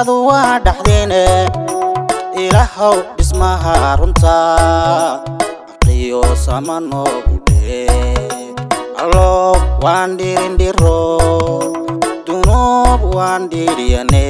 adduunyadu waa dhaxdeene ilaahow dhismaha runta aqliyo sama noogu dhee allo waan dhirindhiro dunuub waan dhiriyane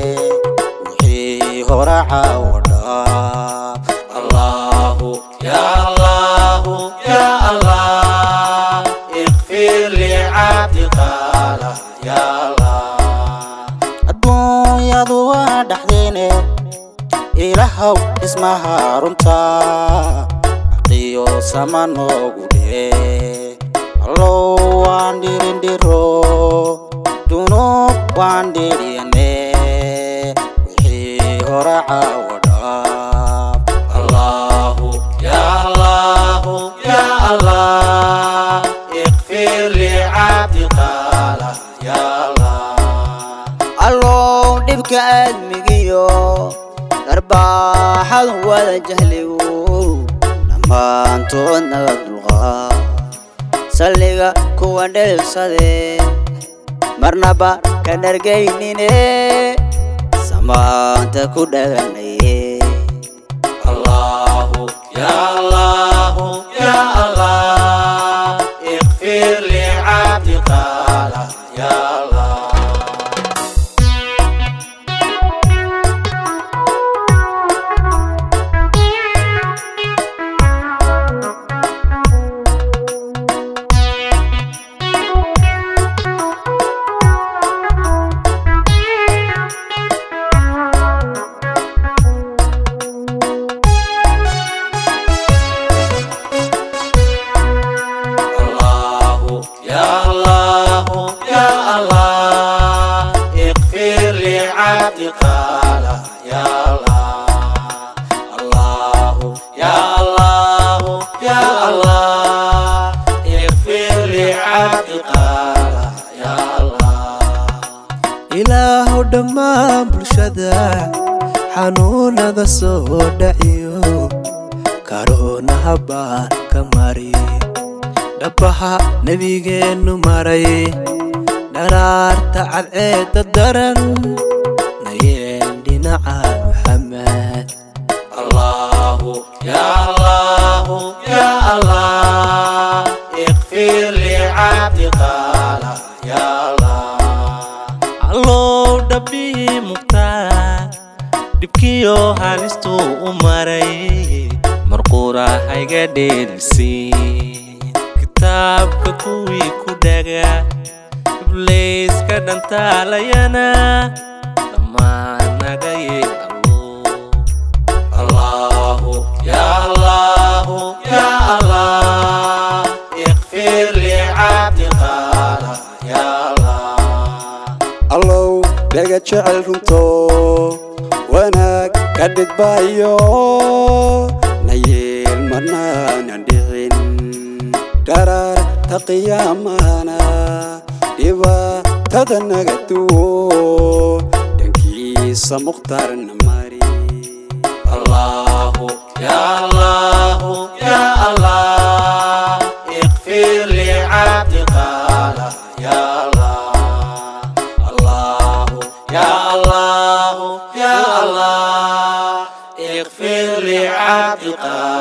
wixii horaca wadhaa allahu ya allahu ya allah اغفر لعبد قال يا الله adduunyadu waa dhaxdeene ilaahow dhismaha runta aqiyo sama noogu dhee allow waan dhirindhiro dunuub waan dhiriyane wixii horaca wadhaaf allahu ya allahu ya allah اغفر لعبد قال يا الله allow dhibka aadmigiyo dharbaaxadu wada jahligu dhammaantood naga dulqaa salliga kuwa dheelsadee marnaba ka dhargaynine samaanta ku dhaganaye الله يا الله يا الله اغفر لعبد قال يا الله الله يا الله يا الله اغفر لعبد قال يا الله الله يا الله يا الله اغفر لعبد قال يا الله ilaahow dhammaan bulshada xanuunada soo dhaciyo karoonaha baan ka mari dhabaha nebigeennu maray dharaarta cadceedda daran nayeen dhinaca maxamed الله يا الله يا الله اغفر لعبد قال يا الله allow dhabii muqtaa dhibkiyo halistuu u maray marquura hayga dheelisiin kitaabka kuwii ku dhaga iblayska dhantaalayana dhammaan naga yee allow الله يا الله يا الله اغفر لعبد قال يا الله allow dhaga jecel runto wanaag ka dhidbaayo nayeel marnaanan dhicin dharaarta qiyaamana dhibaatada naga duwo dhankiisa mukhtaarna mari الله يا الله يا الله اغفر لعبد قال يا الله الله يا الله يا الله اغفر لعبد قال